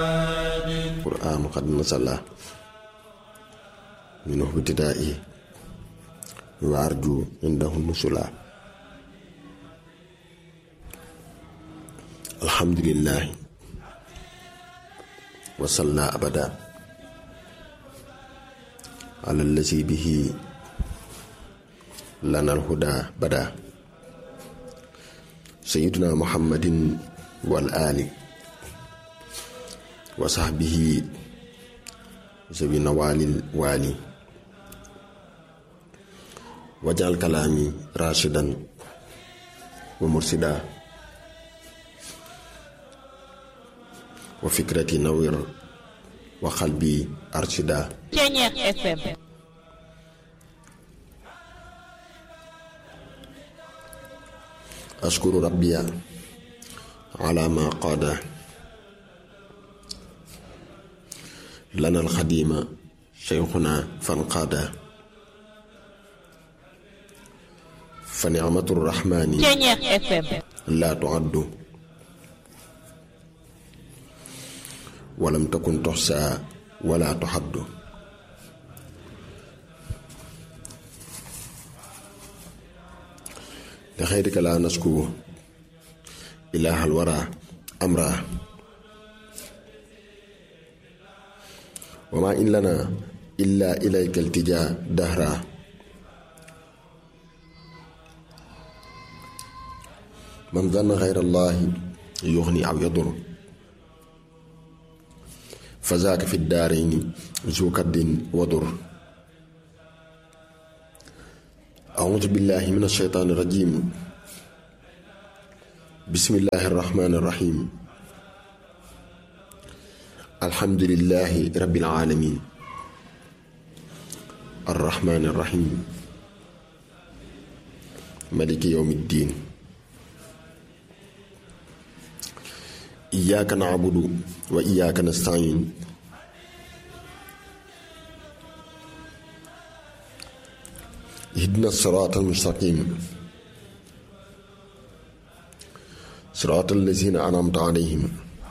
qur'aanu qad nasala minhu ibtidaa'i wa arju indahu nusula alhamdulillahi wa salla abada ala allazi bihi lana alhuda bada sayyiduna muhammadin wal ali wa sahbihi zawi nawalil wali wajal kalaami rashidan wa mursida wa fikrati nawir wa qalbi arshida Ceñeex FM ashkuru rabbiya ala ma qaada lana alxadima cheikhuna fanqaada fa nicmatu rrahmani Ceñeex FM laa tuaddu walam takun toxsaa wala tuxaddu li xayrika laa nasku ilaahal wara amra wa maa in lana illa ilayka iltijaa dahra man zanna xayra allaahi yuxni aw yadur fa zaaka fi daarayni zu kaddin wadur أعوذ بالله من الشيطان الرجيم بسم الله الرحمن الرحيم الحمد لله رب العالمين الرحمن الرحيم ملك يوم الدين إياك نعبد وإياك نستعين اهدنا الصراط المستقيم صراط الذين أنعمت عليهم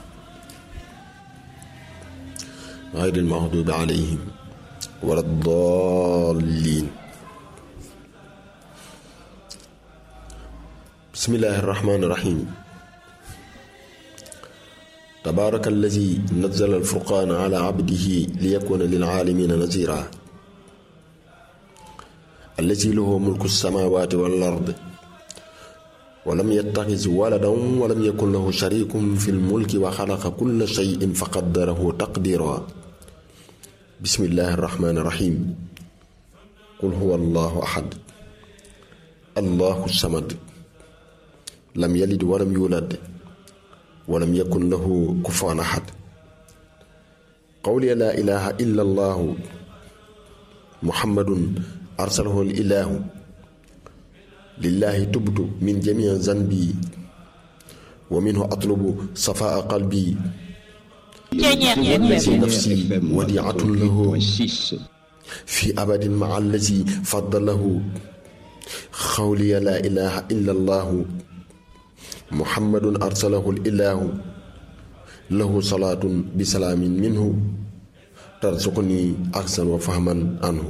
غير المغضوب عليهم ولا الضالين بسم الله الرحمن الرحيم تبارك الذي نزل الفرقان على عبده ليكون للعالمين نذيرا الذي له ملك السماوات والأرض ولم يتخذ ولدا ولم يكن له شريك في الملك وخلق كل شيء فقدره تقديرا بسم الله الرحمن الرحيم قل هو الله أحد الله الصمد لم يلد ولم يولد ولم يكن له كفوا أحد قولي لا إله إلا الله محمد أرسله الإله لله تبت من جميع ذنبي ومنه أطلب صفاء قلبي Ceñeex والذي FM نفسي وديعة له 6. في أبد مع الذي فضله قولي لا إله إلا الله محمد أرسله الإله له صلاة بسلام منه ترزقني أحسن وفهما عنه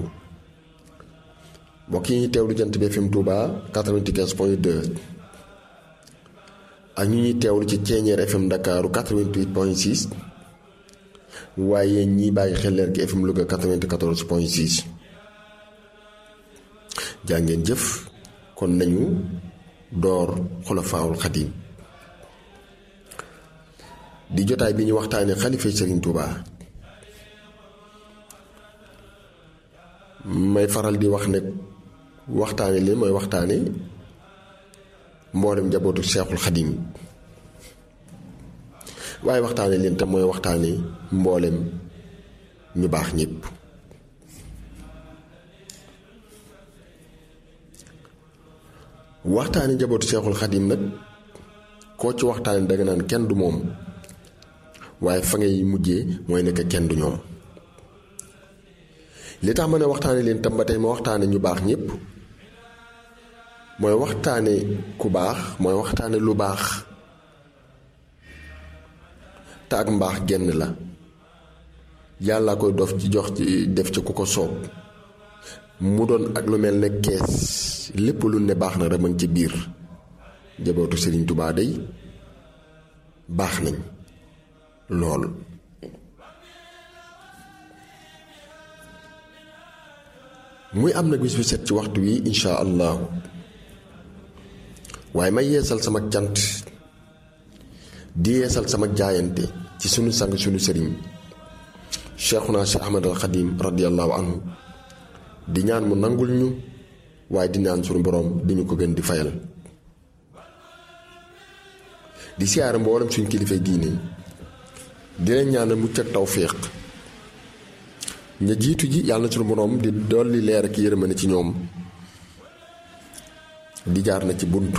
mbokk yi teewlu jant bi FM Touba 95 point 2 ak ñu ñuy teewlu ci Ceeñeer FM Ndakaaru 88 point 6 waaye ñi bàyyi xel leer gi FM Louga 94 point 6 jaa ngeen jëf kon nañu door xulafaawul xadim di jotaay bi ñu waxtaanee xalifa Serigne Touba may faral di wax ne waxtaane leen mooy waxtaane mboolem njabootu Seexul Xadim waaye waxtaane leen tam mooy waxtaane mboolem ñu baax ñépp waxtaane njabootu Seexul Xadim nag koo ci waxtaane danga naan kenn du moom waaye fa ngay mujjee mooy nekk kenn du ñoom li tax ma ne waxtaane leen tam ba tey ma waxtaane ñu baax ñépp mooy waxtaane ku baax mooy waxtaane lu baax te ak mbaax genn la yàlla koy dof ci jox ci def ci ku ko soob mu doon ak lu mel ne kees lépp lu ne baax na rek ci biir jabootu Sëriñ Tubaa day baax nañ lool muy am nag bis bu set ci waxtu wi insha allahu waaye may yeesal sama cant di yeesal sama jaayante ci sunu sang sunu sëriñ cheikhuna cheikh ahmad al xadim radiallahu anhu di ñaan mu nangul ñu waaye di ñaan sunu boroom di ñu ko gën di fayal di siyaare mboolem suñ kilifay diine di leen ñaanal mucc ak tawféex ña jiitu ji yàlla na sunu boroom di dolli leer ak yërmande ci ñoom di jaar na ci bunt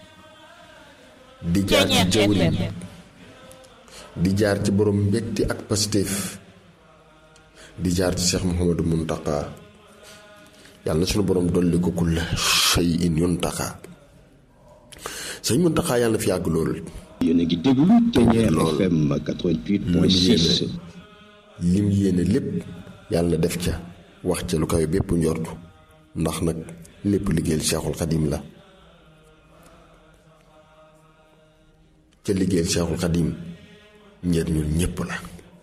di jaar ci jawriñ di jaar ci borom mbégte ak pastéef di jaar ci Cheikh Mouhamadou Mountakha yàlla na sunu borom dolli ko kulla shay'in yuntaqaa sëñ Mountakha yàlla na fi yàgg lool. yéen a ngi déglu Ténière FM 88.6. lim yéene lépp yàlla na def ca wax ca lu kawe bépp njortu ndax nag lépp liggéeyal Cheikhul Xadim la ca liggéeyal Cheikhul Xadim njëriñul ñépp la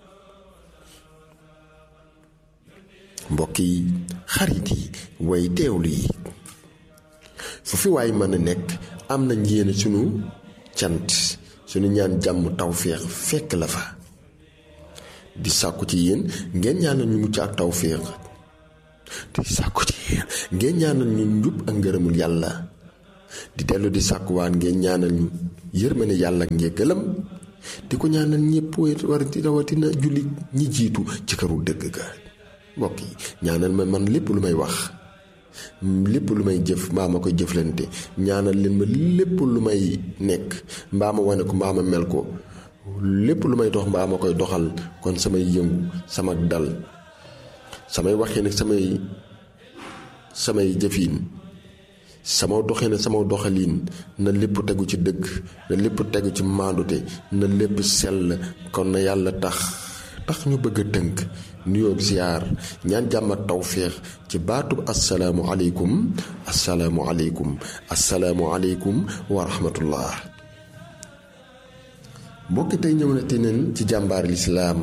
mbokk yi xarit yi way teewlu yi fu fi waay mën a nekk am nañ yéene sunu cant sunu ñaan jàmm tawféex fekk la fa di sàkku ci yéen ngeen ñaanal ñu mucc ak tawféex di sàkku ci yéen ngeen ñaanal ñu njub ak ngërëmul yàlla di dellu di sàkkuwaan ngeen ñaanal ñu yërmande yàlla ak njëggalam di ko ñaanal ñëpp war di rawatina jullit ñi jiitu ci këru dëgg ga mbokk yi ñaanal ma man lépp lu may wax lépp lu may jëf mbaa ma koy jëflante ñaanal leen ma lépp lu may nekk mbaa ma wane ko mbaa ma mel ko lépp lu may dox mbaa ma koy doxal kon samay yëngu sama dal samay waxee nag samay samay jëfiin sama doxee ne sama doxaliin na lépp tegu ci dëgg na lépp tegu ci maandute na lépp sell kon na yàlla tax tax ñu bëgg a tënk nuyoo ziyaar ñaan jàmm ak tawféex ci baatub asalaamu aleykum asalaamu aleykum asalaamu aleykum wa rahmatullah mbokki tey ñëw na te neen ci jàmbaar lislaam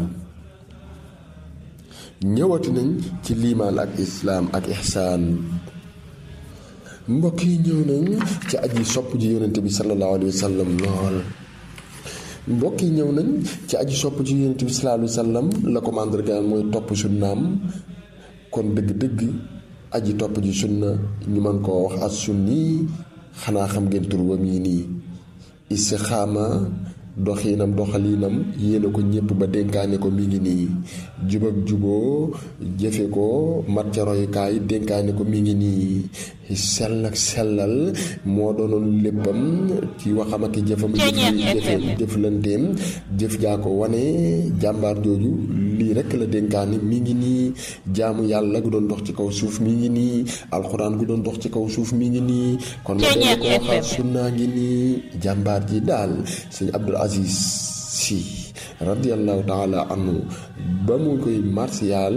ñëwati nañ ci liimaan ak islaam ak ihsaan mbokk yi ñëw nañ ci aji sopp ji yonente bi sallallahu alayhi wa sallam lool mbokk yi ñëw nañ ci aji sopp ci yonent bi sallallahu alayhi wa sallam la ko màndargaal mooy topp sunnaam kon dëgg-dëgg aji topp ji sunna ñu mën koo wax as sunni xanaa xam ngeen tur wam yi nii istixaama doxiinam doxaliinam yéene ko ñépp ba dénkaane ko mi ngi nii jub ak juboo jëfe ko mat ca royukaay dénkaane ko mi ngi nii sell ak sellal moo doonoon léppam ci waxam ak jëfam jëfe jëflanteem jëf jaa ko wane jàmbaar jooju lii rekk la dénkaane mi ngi nii jaamu yàlla gu doon dox ci kaw suuf mi ngi nii alxuraan gu doon dox ci kaw suuf mi ngi nii kon ma dee ko waxaat sunnaa ngi nii jàmbaar ji daal sëñ Abdul Aziz Si radiallahu taala anhu ba mu koy martial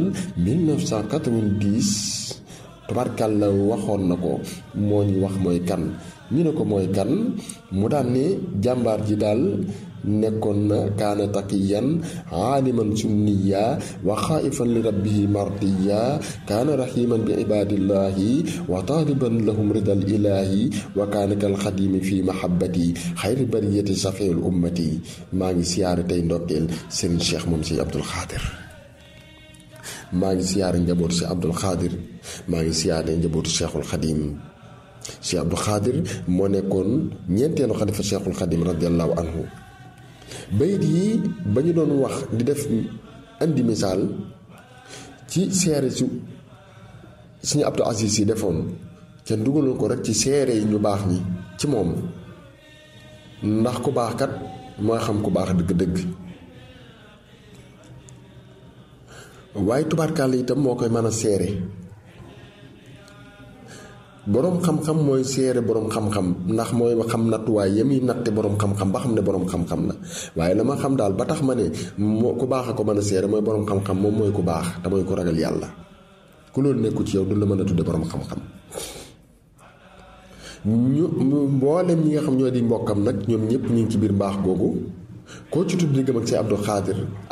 1990 tubarkàlla waxoon na ko moo ñu wax mooy kan ñu ne ko mooy kan mu daan ne jàmbaar ji daal nekkoon na kaana taqiyan aaliman sunniya wa xaaifan li rabbihi mardiya kaana raximan bi ibadillahi wa taaliban lahum ridal ilahi wa kaana kal xadimi fi mahabbati xayri bariyati safeul ummati maa ngi siyaare tey ndokkeel sëriñ cheikh moom si abdul xaadir maa ngi siyaare njabootu si abdul xaadir maa ngi siyaare njabootu cheikhul xadim si abdul xaadir moo nekkoon ñeenteelu xalifa cheikhul xadim radiallahu anhu bayit yi ba ñu doon wax di def indi misaal ci seere su suñu Abdou Aziz yi defoon ca dugaloon ko rek ci seere yi ñu baax ñi ci moom ndax ku baax kat mooy xam ku baax dëgg-dëgg waaye tubaarkàlla itam moo koy mën a seere boroom xam-xam mooy seere boroom xam-xam ndax mooy xam nattuwaay yami natte boroom xam-xam ba xam ne boroom xam-xam la waaye la ma xam daal ba tax ma ne moo ku baax a ko mën a seere mooy boroom xam-xam moom mooy ku baax te mooy ku ragal yàlla ku loolu nekku ci yow du la mën a tudde boroom xam-xam ñu mboolem ñi nga xam ñoo di mbokkam nag ñoom ñëpp ñu ngi ci biir mbaax googu koo ci tudd diggam ak si Abdou Xaadir